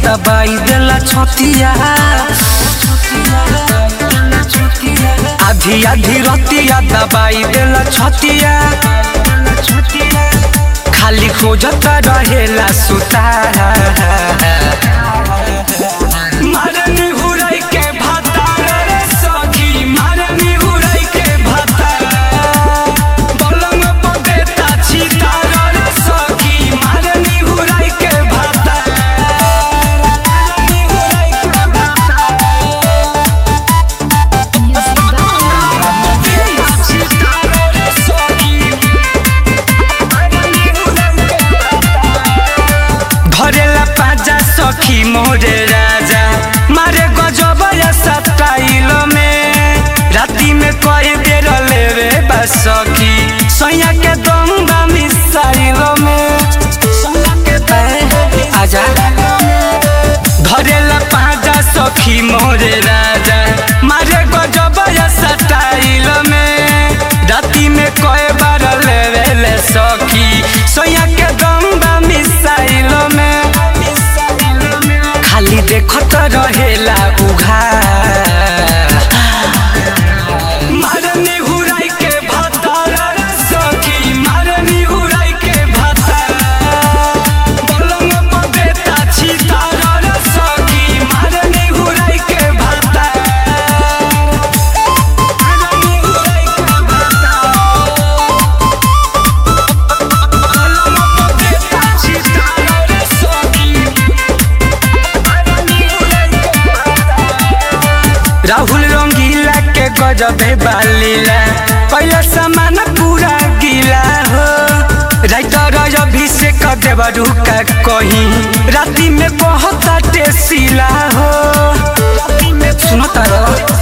दबाई देला छतिया आधी आधी रतिया दबाई देला छतिया खाली खोजत रहेला सुता मारनी हुराई के भाता रे सखी मारनी हुराई के भाता पलंग पर देता छिता रे सखी मारनी हुराई के भाता मारनी हुराई के भाता देता छिता रे सखी मारनी हुराई के भाता धरेला पाजा सखी मोरे राजा मारे गजब या स्टाइल में राती में कई बेर लेवे बा सखी सैया के दंगा मिसाइल में ए, आजा धरेला पाजा सखी मोरे राजा मारे गजब या स्टाइल में राती में कई बार लेवे ले सखी सैया के दंगा मिसाइल में खाली देखत रहेला उघा मारनी हुराई के भाता रे सखी मारनी हुराई के भाता पलंग पर देता छिता रे सखी मारनी हुराई के भाता मारनी हुराई के भाता पलंग पर देता छिता रे सखी राहुल रंगीला के गजबे बालीला पहले सामान पूरा गीला हो राइटर अभिषेक देवरू का कहीं राती में बहुत टेसीला हो सुनो तारो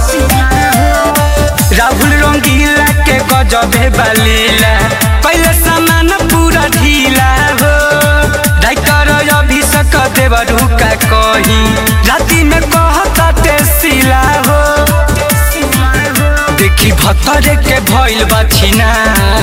राहुल रंगीला के गजबे बालीला पहले सामान पूरा ढीला हो राइटर अभिषेक देवरू का कहीं राती में बहुत टेसीला हो देखी भतरे के भइल बा छिना